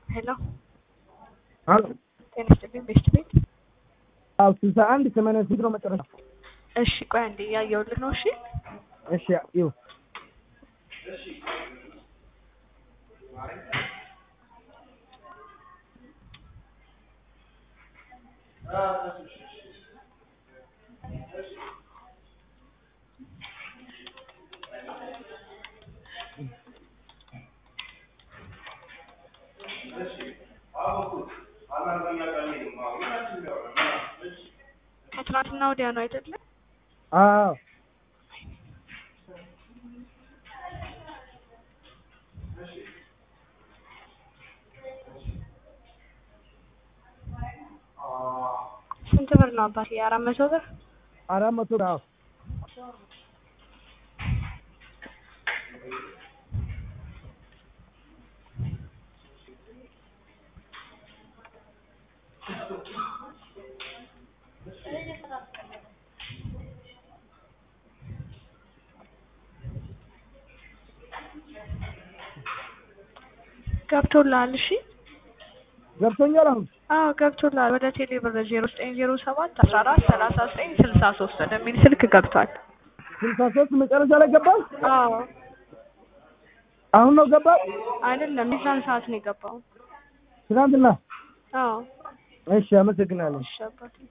ሄሎ አሎ ጤና ይስጥልኝ ቤስት ቤት አዎ ስልሳ አንድ ሰማንያ ስንት ነው መጨረሻ? እሺ ቆይ አንዴ እያየሁልህ ነው እሺ እሺ ይኸው ከትናንትና ወዲያ ነው አይደለ አዎ ስንት ብር ነው አባቴ አራት መቶ ብር አራት መቶ ብር አዎ ገብቶልሃል እሺ ገብቶኛል አሁን አዎ ገብቶልሃል ወደ ቴሌ ብር ዜሮ ዘጠኝ ዜሮ ሰባት አስራ አራት ሰላሳ ዘጠኝ ስልሳ ሶስት ወደሚል ስልክ ገብቷል ስልሳ ሶስት መጨረሻ ላይ ገባል አዎ አሁን ነው ገባል አይደለም የዛን ሰዓት ነው የገባው ትናንትና አዎ እሺ አመሰግናለሁ እሺ አባቴ